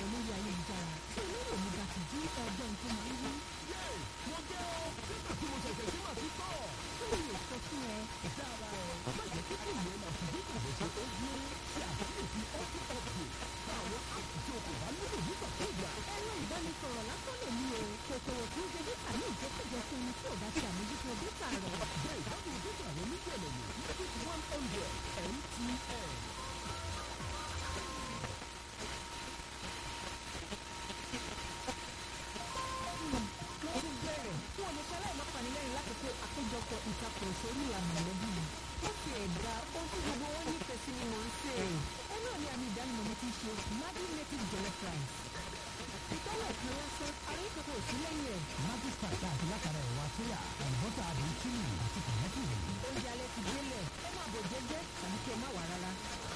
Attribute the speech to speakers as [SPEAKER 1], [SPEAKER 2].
[SPEAKER 1] lórí ayélujára tí olóró mi bá ti jí ọgbọ́n tó máa ń wí.
[SPEAKER 2] mo jẹ́ ọ nígbà tí mo ṣẹ̀ṣẹ̀ sí màá tún tọ̀.
[SPEAKER 1] kí ni yóò sọ fún ẹ.
[SPEAKER 2] dára ẹ má jẹ́ kí kí ìyẹn máa fi bí kòkòrò ṣe ó gbé ṣe àkíyèsí ọ́tún ọ̀pù àwọn áàpù tí o kò bá nílò nígbàkúùgbà.
[SPEAKER 1] ẹ̀rọ ìbánisọ̀rọ̀ lásán lè ní o kòkòrò tí ó jẹ dẹ́ta ní ìjẹkújẹ fún ẹni tí ò bá ti àmójútó dẹ́ta rẹ̀.
[SPEAKER 2] jẹ́ ìgbádùn dẹ́ta rẹ ní gbẹ̀lẹ̀mù six one hundred MTN.
[SPEAKER 1] mo ti bẹ̀rẹ̀ fún ọmọ ṣẹlẹ̀ ìmọ̀panilẹ́rìn lákòókò àpéjọpọ̀ ìtakùrọ̀sọ orí ìlànà mọ̀lẹ́bí mi. ó fi ẹ̀dá ohun tí gbogbo wọn nífẹ̀ẹ́ sí ni mò ń ṣe. ẹ náà ní àmì ìdánimọ̀ mi ti ṣe Maggi native jollof rice. ìtọ́lẹ̀ kan lásán ara yìí kòkòrò sí lẹ́yìn ẹ̀.
[SPEAKER 3] Magic Star àti látara ẹ̀wà sóyà àlùbọ́sà àdé chili àti tòmátì rẹ̀.
[SPEAKER 1] oúnjẹ alẹ́ ti délẹ̀ ẹ máa bọ̀ jẹ́jẹ́ tàbí kí ẹ má wà rárá.